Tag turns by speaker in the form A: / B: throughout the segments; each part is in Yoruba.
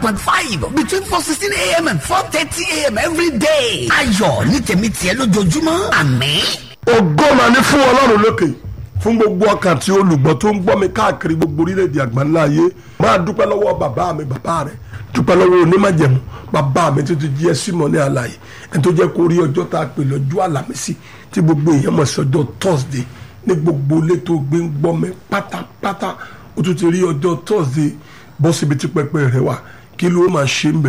A: point five between four sixteen a.m. and four thirty a.m. every day. ayọ̀ ní tèmi tiẹ̀ lójoojúmọ́ àmín.
B: ògo mà ní fún ọlọ́run lókè fún gbogbo ọkàn tí olùgbọ́ tó ń gbọ́ mi káàkiri gbogbo orílẹ̀-èdè àgbáńlá ayé máa dúpẹ́ lọ́wọ́ bàbá mi bàbá rẹ̀ dúpẹ́ lọ́wọ́ onímọ̀jẹ̀mú bàbá mi tó ti jí ẹ símọ́ ní àlàyé ẹni tó jẹ́ kó rí ọjọ́ tá a pè lọ́jọ́ àlàmísì tí gbogbo èèyàn mọ̀ sí ọjọ́ thursday ní gbogbo ilé tó gbé ń gbọ́ mi pátápátá ó tún ti rí ọjọ́ thursday bọ́ síbi tí pẹpẹ rẹ wà kí ló máa ṣe ń bẹ̀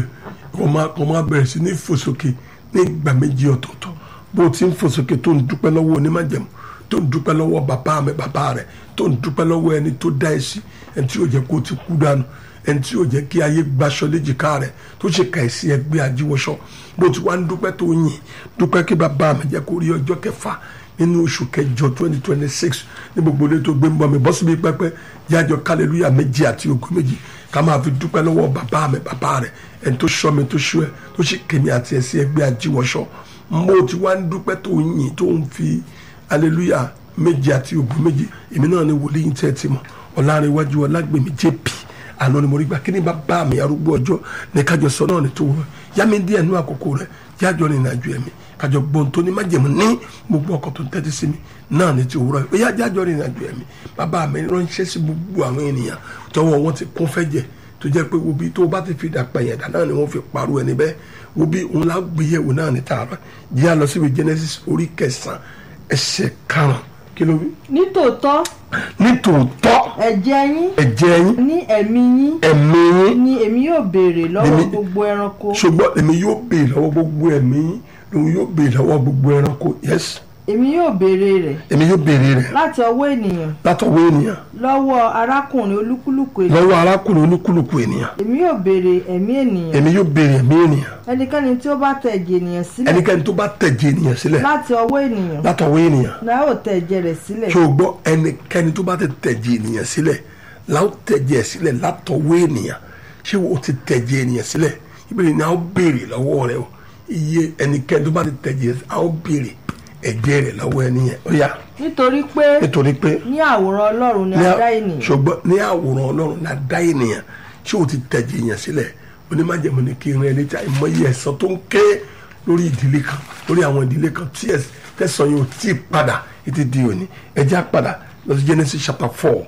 B: kò máa bẹ̀rẹ̀ sí ní fòsókè ní ìgbà méjì ọ̀tọ̀ọ̀tọ̀ bó o ti ń fòsókè tó ń dúpẹ́ lọ́wọ́ onímọ̀jẹ̀mú tó ń dúpẹ́ lọ́wọ́ bàbá mi bàbá rẹ̀ tó ń dúpẹ́ lọ́wọ́ ẹni tó dá ẹ sí ẹni tí yóò jẹ́ kó o ti kú dànù ẹni tí yóò jẹ́ kí ayé gbaṣọ léjìká rẹ̀ tó ṣe ka ẹ̀sìn ẹgbẹ́ ajíwọ́ṣọ́ bó ti wá ń dúpẹ́ tó yìn dúpẹ́ kí bàbá mi jẹ́ kó rí ọjọ́ kẹfà nínú oṣù kẹjọ twenty twenty six ní gbogbo ilé tó gbé ń bọ̀ mi bọ́ síbi pẹ́pẹ́ yájọ kálẹ̀lúyà méjì àti ogún méjì ká máa fi dúpẹ́ lọ́wọ́ bàbá mi bàbá rẹ̀ ẹni tó ṣọ́ mi tó ṣọ́ ẹ tó ṣe kèmí àti ẹ̀sìn ẹgbẹ́ ajíwọ́ṣọ́ mo ti wá ń dúpẹ́ tó yìn tó ń fi aleluya méje àti ògùn méje èmi náà ni wòlíì tẹ́ ti mọ̀ ọ̀làrẹ̀wájú ọlágbèmí jp àná ni mo rí gbà kí ni bàbá mi arúgbó ọjọ́ ní kájọ sọ náà ní tó wọ yá mi díẹ̀ nú àkókò rẹ̀ yájọ ní ìrìnàjò ẹ̀mí kájọ gbọ́n tó ní májèmú ní gbogbo ọkọ̀ tó ń tẹ́tí sí mi náà ní ti òwúrọ̀ yìí yá jájọ ní ìrìnàjò ẹ̀mí bàbá mi ránṣẹ́ sí gbogbo àwọn ènìyàn tọwọ́ wọn ti kún fẹ́ jẹ tó jẹ́ pé wobi tó bá ti fi dàpọ̀ yẹn dà náà ni wọ́n fi parọ́ ẹni bẹ́ẹ̀ wobi òun lá gbéyẹ̀wò náà ní tààrà jẹ́ àlọ́ síbi Genesis orí kẹsàn-án ẹsẹ̀ karùn-ún kí ló wí.
C: nítòótọ́
B: nítòótọ́
C: ẹ̀jẹ̀ yín
B: ẹ̀jẹ̀ yín
C: ní ẹ̀mí yín
B: ẹ̀mí yín
C: ni èmi yóò béèrè lọ́wọ́
B: Èmi-
C: gbogbo ẹranko
B: ṣùgbọ́n èmi yóò béèrè lọ́wọ́ gbogbo ẹ̀mí yín lòun yóò béèrè lọ́wọ́ gbogbo ẹranko yes
C: èmi yóò béèrè rẹ̀
B: èmi yóò béèrè rẹ̀
C: láti ọwọ́ ènìyàn
B: látọwọ́ ènìyàn
C: lọ́wọ́ arákùnrin olúkúlùkù ènìyàn
B: lọ́wọ́ arákùnrin olúkúlùkù ènìyàn
C: èmi yóò béèrè ẹ̀mí ènìyàn
B: èmi yóò béèrè ẹ̀mí ènìyàn
C: ẹnikẹ́ni tí ó bá tẹ ẹ̀jẹ̀ ènìyàn sílẹ̀
B: ẹnikẹ́ni tó bá tẹ̀jẹ̀ ènìyàn sílẹ̀
C: láti ọwọ́ ènìyàn
B: látọwọ́ ènìyàn
C: náà yóò tẹ ẹ̀jẹ̀ rẹ̀ sílẹ̀
B: ṣé o gbọ́ ẹnikẹ́ni tó bá ti tẹ̀jẹ̀ ènìyàn sílẹ̀ láwọn tẹ̀jẹ̀ sílẹ̀ látọwọ́ ènìyàn ṣé o ti tẹ̀jẹ̀ ènìyàn sílẹ̀ ìbéèrè ni a ó béèrè lọ́wọ́ rẹ o iye ẹnikẹ́ni tó bá ti tẹ̀jẹ̀ a ó béèrè ẹ̀jẹ̀ rẹ̀ lọ́wọ́ ẹni yẹn ó yá
C: nítorí pé
B: nítorí pé
C: ní àwòrán ọlọ́run ni
B: ní
C: a
B: à-
C: dá ènìyàn
B: ṣùgbọ́n ní àwòrán ọlọ́run la dá ènìyàn ṣé o ti tẹ̀jẹ̀ èèyàn sílẹ̀ onímọ̀jẹ̀mọ̀ ni kí n rẹ létí àìmọye ẹ̀san tó ń ké lórí ìdílé kan lórí àwọn ìdílé kan tí ẹ̀s- tẹ̀sán yóò tí ì padà títí di òní ẹ̀jẹ̀ á padà lọ sí Genesis chapter four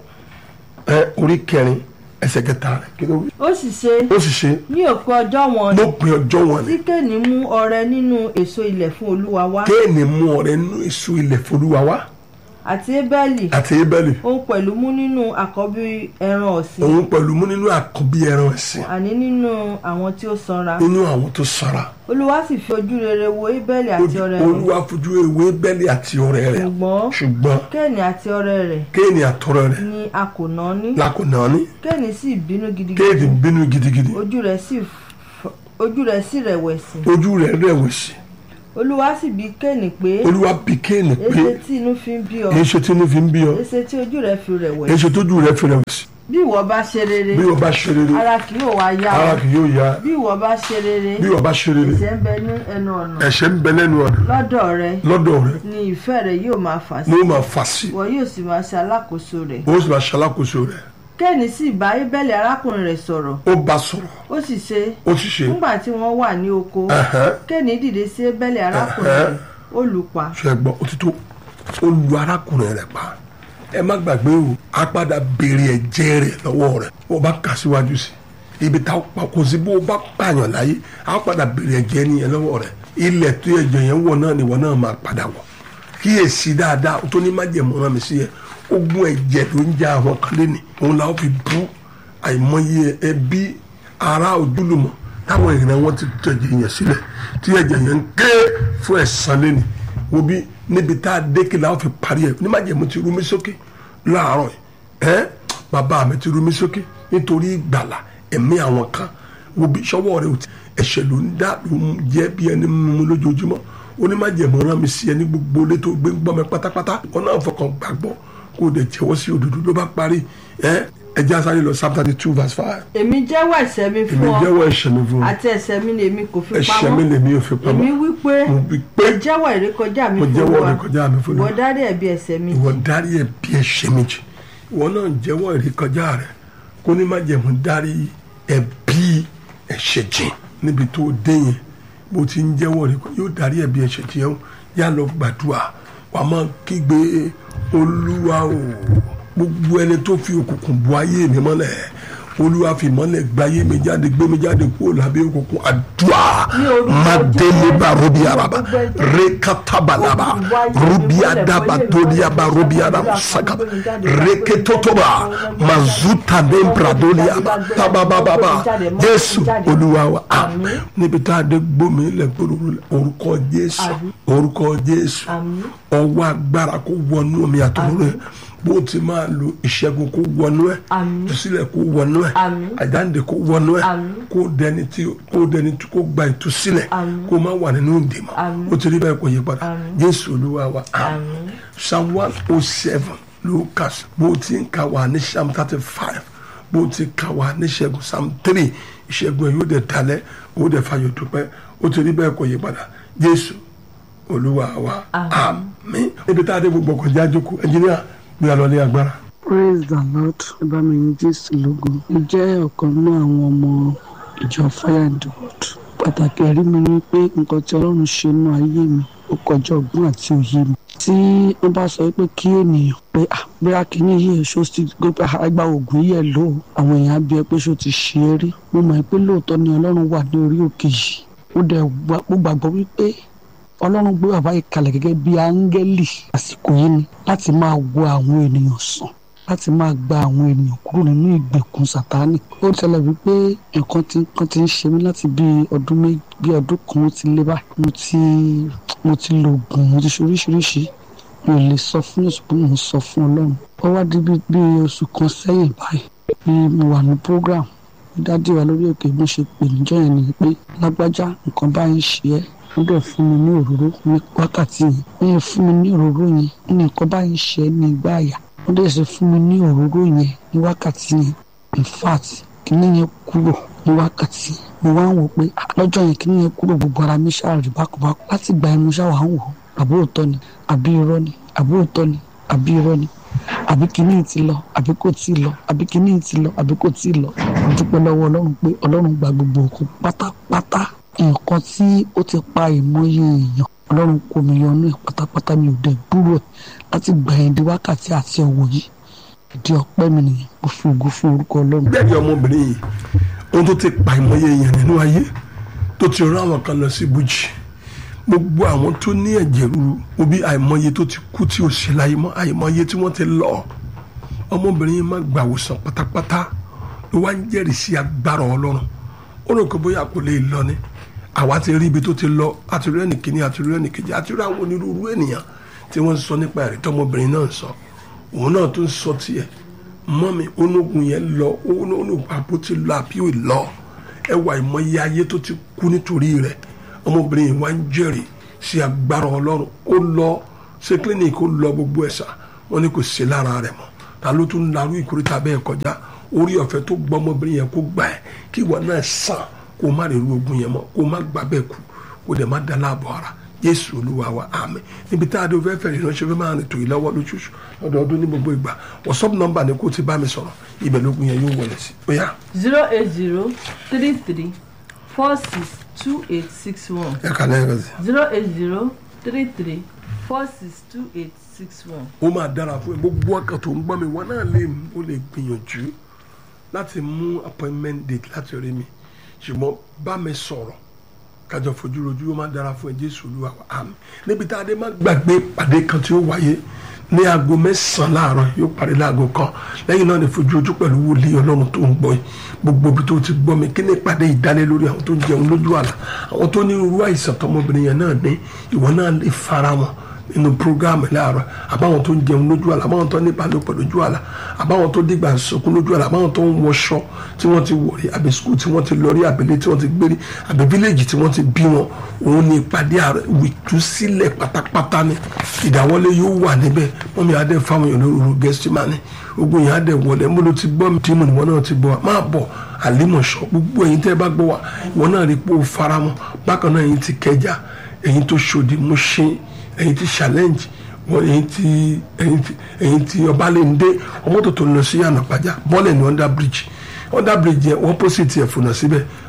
B: ẹ orí kẹrin ẹsẹ̀ kẹta rẹ̀ kí ló wí.
C: ó sì ṣe
B: ó sì ṣe
C: ní òpin ọjọ́ wọn
B: lópin ọjọ́ wọn ni
C: tí kéènì mú ọrẹ nínú èso ilẹ̀ fún olúwa wá
B: kéènì mú ọrẹ nínú èso ilẹ̀ folúwa wá
C: àti ébẹ́lì
B: àti ebẹ́lì
C: òun pẹ̀lú mú nínú àkọ́bí ẹran ọ̀sìn
B: òun pẹ̀lú mú nínú àkọ́bí ẹran ẹ̀sìn
C: àní nínú àwọn tí ó sanra
B: nínú àwọn tó sara
C: olúwa sì fi ojú rere wo ébẹ́lì àti ọrẹ rẹ̀
B: olúwa fojú ewé bẹ́lí àti ọ̀rẹ́ rẹ̀
C: ṣùgbọ́n
B: ṣùgbọ́n
C: kéènì àti ọrẹ rẹ̀
B: kéènì àtọ̀rẹ́ rẹ̀
C: ni a kò ná ní
B: lákòóná ní
C: kéènì sì bínú
B: kéènì
C: gidigidi
B: bínú gidigidi
C: ojú rẹ̀ sì f- ojú rẹ̀ sì rẹ̀wẹ̀sì
B: ojú rẹ̀ rẹ̀wẹ̀sì
C: olúwa sì bi kéènì pé
B: olúwa bí kéènì pé
C: èsè tí inú fi ń bí ọ
B: èso tí inú fi ń bí ọ
C: èsè tí ojú rẹ̀ fi rẹ̀wẹ̀sì
B: èso tójú rẹ̀ fi rẹ̀wẹ̀sì
C: bí ìwọ bá ṣe rere
B: bí wọ́n bá ṣe rere
C: ara kì yóò wá yá
B: ara
C: ọ
B: kì yóò yá
C: bí ìwọ bá ṣe rere
B: bí wọ́n bá ṣe rere
C: ẹ̀ṣẹ̀ ń bẹ ní ẹnu ọ̀nà
B: ẹ̀ṣẹ̀ ń bẹ lẹ́nu ọ̀nà
C: lọ́dọ̀ rẹ
B: lọ́dọ̀ rẹ̀
C: ni ìfẹ́ rẹ yóò máa fà sí
B: ni ó máa fà sí
C: ìwọ yóò sì máa ṣe alákòóso rẹ̀
B: ó sì máa ṣalákòóso rẹ̀
C: kéènì sì bá ébẹ́lì arákùnrin rẹ̀ sọ̀rọ̀
B: ó bá sọ̀rọ̀
C: ó sì ṣe
B: ó sì ṣe
C: nígbà tí wọ́n wà ní oko
B: ẹ̀hẹ́n.
C: kéènì dìde sí ébẹ́lì arákùnrin
B: Ẹ̀hẹ́.
C: rẹ̀ ó lù ú pa
B: ṣe gbọ́ òtítọ́ ó lu arákùnrin rẹ̀ pa ẹ má gbàgbé o a padà béèrè ẹ̀jẹ̀ rẹ̀ lọ́wọ́ rẹ̀ bó o bá kà síwájú sí ibi tá a pa kò sí bó o bá pààyàn láyé a padà béèrè ẹ̀jẹ̀ nìyẹn lọ́wọ́ rẹ̀ ilẹ̀ tó ẹ̀jẹ̀ yẹn wọ̀ náà nìwọ náà máa padà wọ̀ kíyèsí dáadáa o tó ní má jẹ̀ mọ́ra mi sí yẹ ogun ẹ̀jẹ̀ ló ń já àwọn kan lẹ́nu òun làwọn fi bú àìmọye ẹbí ará ojúlùmọ̀ táwọn èèyàn wọn ti tẹ̀jẹ̀ yẹn sílẹ̀ tí ẹ̀jẹ̀ yẹn ń ké fún ẹ̀san lẹ́nu wo bí níbi tá a dé kí la ó fi parí ẹ̀ onímọ̀jẹ̀mú ti rú mi sókè láàárọ̀ ẹ̀ ẹ́ bàbá mi ti rú mi sókè nítorí ìgbàlà ẹ̀mí àwọn kan wo bí sọ́wọ́ rẹ̀ ò ti ẹ̀ṣẹ̀ ló ń dá ló ń jẹ́ bí ẹni mímú lójoojúmọ́ onímọ̀jẹ̀mú rán mi sí ẹni gbogbo ilé tó gbé ń gbọ́ mi pátápátá wọn náà fọkàn gbàgbọ́ kó o dẹ̀ jẹ́wọ́ sí òdodo ló bá parí ẹ̀ ẹjẹ́ asáré lọ psalm thirty two verse five
C: èmi jẹ́wọ́ ẹ̀ṣẹ̀ mi
B: èmi
C: fún ọ
B: jẹ́wọ́ ẹ̀ṣẹ̀ mi fún ọ
C: àti ẹ̀ṣẹ̀ mi ni èmi kò fi
B: ẹ̀ṣẹ̀ mi
C: pamọ́
B: lèmi ò fi pamọ́
C: èmi wí pé
B: mo wí pé
C: mo jẹ́wọ́ ìrékọjá mi
B: mo
C: fún
B: jẹ́wọ́
C: Olúwa
B: ìrékọjá mi fún
C: ìwọ
B: Olúwa.
C: dárí ẹ̀bi ẹ̀ṣẹ̀ mi
B: ìwọ dárí ẹ̀bi ẹ̀ṣẹ̀ mi jì ìwọ náà jẹ́wọ́ ìrékọjá rẹ kó ní má jẹ̀mú dárí ẹ̀bi ẹ̀ṣẹ̀ jìn níbi tó dé yẹn bó ti ń jẹ́wọ́ rẹ̀ yóò darí ẹ̀bi ẹ̀ṣẹ̀ jìn ẹ́ yá lọ gbàdúrà wàá máa kígbe olúwa o gbogbo ẹni tó fi òkùnkùn bu ayé mi mọ́lẹ̀ olúwa fi mọ́lẹ̀ gba ayé mi jáde gbé mi jáde kúrò lábẹ́ òkùnkùn àdúrà madeleba robi araba rekatabalaba robi adaba doli aba robi adaba sakaba reketotoba mazuta dembradoli aba tabababa jésù olúwa wa àmín níbi tá a dé gbómi lẹ gbódòdó orúkọ jésù orúkọ jésù ọwọ́ agbára kó wọnú omi àtọ̀rọ̀ rẹ bó ti máa lo ìṣẹ́gun kó wọnú ẹ̀ ìtúsílẹ̀ kó wọnú ẹ̀ àjáǹde kó wọnú ẹ̀ kó dẹni tí kó dẹni tí kó gba ìtúsílẹ̀ kó má wà nínú ìdìmọ̀ ó ti rí bẹ́ẹ̀ kó yí padà jésù olúwa wa àmín psalm one oh seven lucas bó ti ń ka wà ní psalm thirty five bó ti ka wà ní ìṣẹ́gun psalm three ìṣẹ́gun ẹ̀ yóò dẹ̀ dalẹ̀ ó dẹ̀ fayọ̀ dúpẹ́ ó ti rí bẹ́ẹ̀ kó yí padà jésù olúwa wa àmín níbi tá a dé gbogbo ọkọ̀ jájókòó ẹnjìníà gbé alọ́ ní agbára.
D: praise the lord ìbámu yín jésù lógo mo jẹ́ ọ̀kan nínú àwọn ọmọ ìjọ fire and wood pàtàkì ẹ̀rí mi ni pé nǹkan tí ọlọ́run ṣe nínú ayé mi ó kọjá ọgbọ́n àti òye mi tí wọ́n bá sọ pé kí ènìyàn pé bóyá kìíní yìí ṣó ti gbé àgbà ògùn yìí ẹ̀ lò ó àwọn èèyàn á bí ẹ pé ṣó ti ṣe é rí mo mọ̀ pé lóòótọ́ ni ọlọ́run wà ní orí òkè yìí ó dẹ̀ gbàgbọ́ wípé ọlọ́run gbé bàbá yìí kalẹ̀ gẹ́gẹ́ bí áńgẹ́lì àsìkò yìí ni láti máa wo àwọn ènìyàn sàn láti máa gba àwọn ènìyàn kúrò nínú ìgbèkùn sátánì ó ṣẹlẹ̀ wípé nǹkan tí nǹkan ti ń ṣe mí láti bí ọdún méjì bí ọdún kan ó ti lé báyìí mo ti mo ti lo oògùn mo ti ṣe oríṣiríṣi mi ò lè sọ fún yóò ṣùgbọ́n mo ń sọ fún ọlọ́run ó wá di bí oṣù kan sẹ́yìn báyìí bí mo wà ní program dádì wa lórí òkè mo ṣe pè níjọ́ yẹn ni pé lágbájá nǹkan báyìí ṣe ẹ́ wọ́n dẹ̀ fún mi ní òróró ní wákàtí yẹn wọ́n yẹn fún mi ní òróró yẹn ní nǹkan báyìí ṣe é ní ìgbà àyà wọ́n dẹ̀ ṣe fún mi ní òróró yẹn ní wákàtí yẹn in fact kíní yẹn kúrò ní wákàtí mo wá ń wò pé lọ́jọ́ yẹn kíní yẹn kúrò gbogbo ara mi ṣáàrì bákúbákú láti gba ẹnu ṣáà wà ń wò àbí òótọ́ ni àbí irọ́ ni àbí òótọ́ ni àbí irọ́ ni àbí kíní ti lọ àbí kò tí ì lọ àbí kíní ti lọ àbí kò tí ì lọ mo dúpẹ́ lọ́wọ́ ọlọ́run pé ọlọ́run gba gbogbo òkú pátápátá nǹkan tí ó ti pa ìmọye èèyàn ọlọ́run kò mí yọnú ẹ̀ pátápátá mi ò dẹ̀ gbúrò ẹ̀ láti gbà yẹn di wákàtí àti ọ̀wọ̀ yìí ìdí ọpẹ́ mi nìyẹn mo fi ògo fún orúkọ ọlọ́run.
B: bẹ́ẹ̀ ni ọmọbìnrin yìí ohun tó ti pa ìmọye èèyàn nínú ayé tó ti rán àwọn kan lọ sí ibùjì gbogbo àwọn tó ní ẹ̀jẹ̀ ríru obi àìmọye tó ti kú tí ò ṣe láyé mọ́ àìmọye tí wọ́n ti lọ ọmọbìnrin yìí má gbàwòsàn pátápátá ló wá ń jẹ́rìí sí agbára ọlọ́run ó rò pé bóyá kò lè lọ ni àwa ti rí ibi tó ti lọ àti rí ẹnìkíní àti rí ẹnìkejì àti rí àwọn onírúurú ènìyàn tí wọ́n ń sọ nípa ẹ̀rí tọmọbìnrin náà ń sọ òun náà tó ń sọ tiẹ̀ mọ́mi onógun yẹn lọ onógun àbó ti lọ àbí ò lọ ẹwà ìmọ̀ye ayé tó ti kú nítorí rẹ̀ ọmọbìnrin yìí wá ń jẹ́rìí sí agbára ọlọ́run ó lọ ṣe clinic ó lọ gbogbo ẹ̀sà wọn ni kò sí lára rẹ̀ mọ́ ta ló tún larú ìkórìtà bẹ́ẹ̀ kọjá orí ọ̀fẹ́ tó gbọ́ ọmọbìnrin yẹn kó gbà ẹ́ kí ìwọ náà sàn kó má lè ru ogun yẹn mọ́ kó má gbà bẹ́ẹ̀ kú kó dẹ̀ má da láàbọ̀ ara jésù olúwa wa àmín níbi tá a dé fẹ́ fẹ́ ìránṣẹ́ fẹ́ máa rìn tó yìí lọ́wọ́ lóṣooṣù lọ́dọọdún ní gbogbo ìgbà whatsapp nọ́mbà ni kó ti bá mi sọ̀rọ̀ ibẹ̀ lógun yẹn yóò wọlé sí bóyá.
C: zero eight zero three three four six two eight six one
B: ẹ kà lẹ́yìn kan sí.
C: zero eight zero three three four six two eight six one.
B: ó máa dára fún ẹ gbogbo ọkàn tó ń gbọ́ mi wọn náà lè ó lè gbìyànjú láti mú appointment date láti rí mi ṣùgbọ́n bá mi sọ̀rọ̀ kájọ fojú rojú ó máa dára fún ẹ jésù olúwa wa àmín níbi tá a dé má gbàgbé pàdé kan tí ó wáyé ní aago mẹ́sàn-án láàárọ̀ yóò parí láago kan lẹ́yìn náà ní fojú ojú pẹ̀lú wòlíì ọlọ́run tó ń gbọ́ yìí gbogbo ibi tó ti gbọ́ mi kí ní ìpàdé ìdálé lórí àwọn tó ń jẹun lójú àlá àwọn tó ní irú àìsàn tọmọbìnrin yẹn náà ní ìwọ náà lè fara wọn nínú programme láàárọ̀ àbáwọn tó ń jẹun lójú àlá àbáwọn tó ní ìbálòpọ̀ lójú àlá àbáwọn tó dìgbà sọkún lójú àlá àbáwọn tó ń wọṣọ tí wọ́n ti wọ̀rí àbí skul tí wọ́n ti lọ rí àbílẹ̀ tí wọ́n ti gbérí àbí fíléèjì tí wọ́n ti bí wọn òun ní ìpàdé ààrẹ ìtúsílẹ̀ pátápátá ni ìdáwọ́lé yóò wà níbẹ̀ wọ́n mi adé fáwọn èèyàn lóru gẹ́símánì ogun yẹn adé wọlé mo ló ti gbọ́ mi tí mo níwọ̀n náà ti gbọ́ wa máa bọ̀ àlímọ̀ṣọ́ gbogbo ẹ̀yin tẹ́ bá gbọ́ wa ìwọ náà rí pé ó faramọ́ bákan náà ẹ̀yin ti kẹjà ẹ̀yin tó ṣòdì mo ṣe ẹ̀yin ti challenge wọn ẹ̀yin ti ẹ̀yin ti ẹ̀yin ti ọbalẹ̀ndé ọmọ tó tó lọ sí ànàpájà bọ́ọ̀lù ní under bridge under bridge yẹn wọ́n pósìtì ẹ̀ fònà síbẹ̀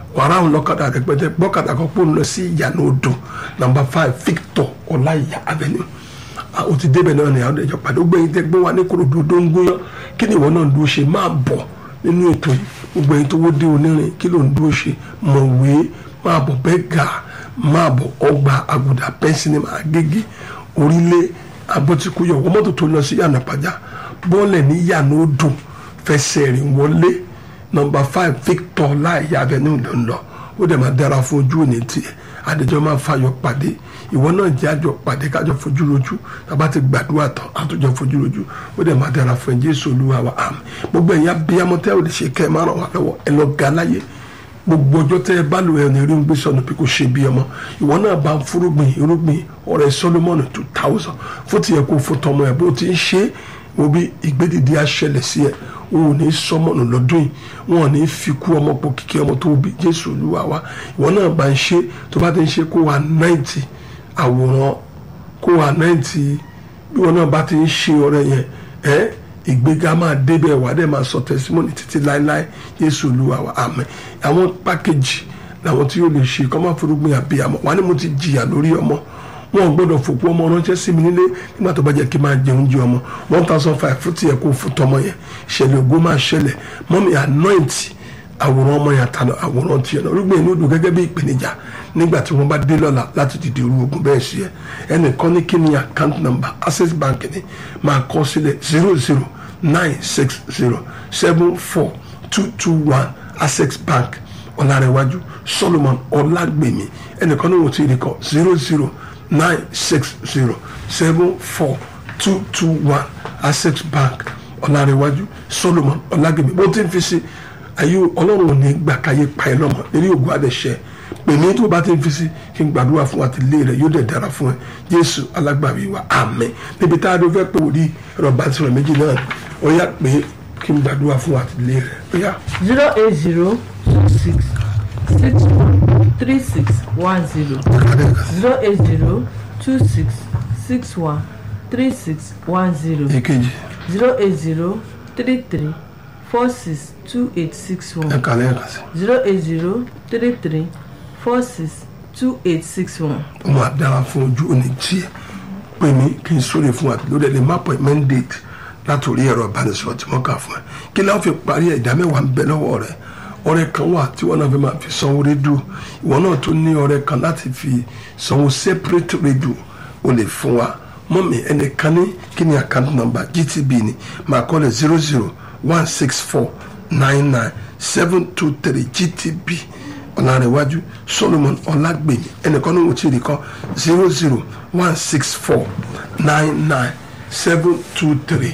B: wàrà àwọn ọlọ́kadà rẹpẹtẹ gbọ́kadà kan pò ń lọ sí ìyànà odò nàmbà five victor ọláìyá avenue Ah, o ti débẹ̀ náà ni àwọn ẹ̀jọ̀ pàdé ó gbẹ̀yìn tẹ́ gbé wa ní korodo tó ń gúnyán kí ni ìwọ náà ń dúró ṣe máa bọ̀ nínú ètò yìí gbogbo ẹ̀yin tó wó dé onírin kí ló ń dúró ṣe mọ̀wé máa bọ̀ bẹ́ẹ̀ gà máa bọ̀ ọgbà àgùdà pẹ́ńsìnì agége orílẹ̀ abọ́tíkúyọ̀ wọ́n mọ́tò tó lọ sí yànnà pàjá bọ́ọ̀lẹ̀ ní yànnà odò fẹsẹ̀ rìn wọlé nọmba five victor láìyá avenue ló ń lọ ó dẹ̀ máa dára fún ojú òní tiẹ̀ adijọ́ máa fayọ̀ pàdé ìwọ náà jẹ́ àjọ pàdé kájọ fojú rojú tàbá ti gbàdúrà tán àtúnjọ fojú rojú ó dẹ̀ máa dára fún ẹ jésù olúwa wa àmín gbogbo ẹ̀yin abiyamọ tẹ́ ò lè ṣe kẹ́ ẹ máa ràn wá lọ́wọ́ ẹ lọ ga láyé gbogbo ọjọ́ tẹ́ ẹ bá lò ẹ ní rí ń gbé sọnù bí kò ṣe bí ọmọ ìwọ náà bá ń fúrúgbìn irúgbìn ọ̀rẹ́ solomoni two thousand fún tiẹ̀ kó fún tọmọ ẹ bó ti ń ṣe é wo bí ìgbédìde aṣẹlẹ̀ sí ẹ wọn ò ní sọmọnù lọ́dún yìí wọn ò ní fi kú ọmọ pọ̀ kíkí ọmọ tó bí jésù olúwa wa ìwọ náà bá ń ṣe tó bá ti ń ṣe kó wa náìtì àwòrán kó wa náìtì bí wọn náà bá ti ń ṣe ọrẹ yẹn ẹ ìgbéga máa débẹ̀ wà á dẹ̀ máa sọ tẹsímọ́nì títí láéláé jésù olúwa wa àmín àwọn pákéjì làwọn tí yóò lè ṣe kọ́ máa forúgbìn àbíyamọ wà ní mo ti jìyà lórí ọmọ wọn ò gbọ́dọ̀ fòkú ọmọ ránṣẹ́ sí mi nílé nígbà tó bá jẹ́ kí n máa jẹun jẹ ọmọ one thousand five fún tiẹ̀ kó fún tọmọ yẹn ìṣẹ̀lẹ̀ ògo máa ṣẹlẹ̀ mọ́mí anoint àwòrán ọmọ yẹn àtàlọ́ àwòrán tiẹ̀ náà rúgbìn inú odò gẹ́gẹ́ bí ìpèníjà nígbà tí wọ́n bá dé lọ́la láti dìde irú ogun bẹ́ẹ̀ sí ẹ ẹnìkan ní kí ni account number access bank ni máa kọ sílẹ̀ zero zero nine six zero seven four two two one access bank ọ̀làrẹ̀wájú solomon ọ̀làgbèmí ẹnìkan ní wọ́n ti rí kọ zero zero nine six zero seven four two two one access bank ọ̀làrẹ̀wájú solomon ọ̀làgbèmí bó ti ń fi sí ayé ọlọ́run ò ní gbà káyé pa ẹ lọ́mọ eré ògùn àdẹ̀ṣẹ́ pèmí tó bá ti ń fi sí kí n gbàdúrà fún àtìlé rẹ yóò dẹ̀ dára fún ẹ jésù alágbàwí wa àmín níbi tá a dó fẹ́ pé wòlíì ẹ̀rọ bá ti rẹ̀ méjì náà ó yá pé kí n gbàdúrà fún àtìlé rẹ ó yá.
C: zero eight zero two six six one three six one zero zero eight zero two six six one three six one zero
B: èkejì
C: zero eight zero three three four six two eight six one
B: ẹ̀ka lẹ́ẹ̀kan sí
C: zero eight zero three three four six two eight six one.
B: ó máa dára fún ojú òní tiẹ̀ pè mí kí n sóre fún àtìlé rẹ lè má appointment date látòrí ẹ̀rọ ìbánisọ̀rọ̀ tí wọ́n kà fún ẹ kí láwọn fi parí ẹ̀ ìdá mẹ́wàá ń bẹ lọ́wọ́ rẹ ọ̀rẹ́ kan wà tí wọ́n náà fi máa fi sanwó rédíò ìwọ náà tó ní ọ̀rẹ́ kan láti fi sanwó separate rédíò o lè fún wa mọ́mí ẹnìkan ní kí ni account number gtb ni máa kọ́ lẹ̀ zero zero one six four nine nine seven two three gtb ọ̀làrẹ̀wájú solomon ọ̀làgbèmí ẹnìkan ní wọ́n ti rí kan zero zero one six four nine nine seven two three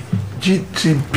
B: gtb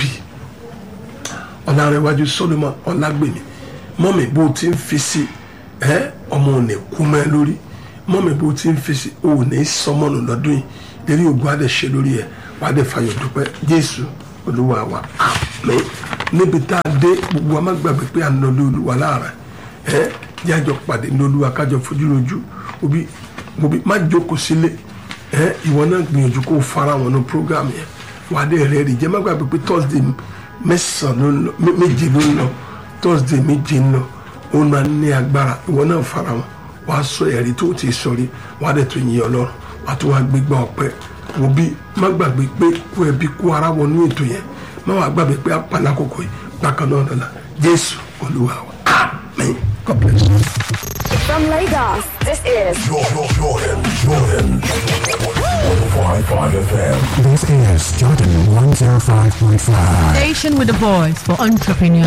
B: ọ̀làrẹ̀wájú solomon ọ̀làgbèmí mọ́mí bó ti ń fi sí ẹ ọmọ ò ní kú mẹ́ lórí mọ́mí bó ti ń fi sí ò ní sọmọ́nù lọ́dún yìí lérí ògùn adé ṣe lórí ẹ wàá dé fàyọ̀ dúpẹ́ jésù olúwa wa àmín níbi tá a dé gbogbo wa má gbàgbé pé à ń lọ lé olúwa láàrá ẹ jájọ pàdé ní olúwa kájọ fojú lójú òbí òbí má jókòó sílé ẹ ìwọ náà gbìyànjú kó o fara wọn ní program yẹn wàá dé rẹ rí jẹ́ má gbàgbé pé thursday mẹ́sàn-án ló ń lọ mé- méje ló ń lọ thursday méje ń lọ ó máa ní agbára ìwọ náà fara wọn wàá sọ ẹ̀rí tó ti sọ rí wàá dẹ̀ tó yin ọlọ́run wàá tó wàá gbégbá ọpẹ́ òbí má gbàgbé pé kó ẹbí kó ara wọnú ètò yẹn má wàá gbàgbé pé apàlà kòkò yìí bákan náà lọ́la jésù olúwa wa amen god bless you.
E: From Lagos, this is
F: Jordan, Jordan, Jordan. 105.5 FM.
G: This is Jordan 105.5.
H: Station with a voice for entrepreneurs.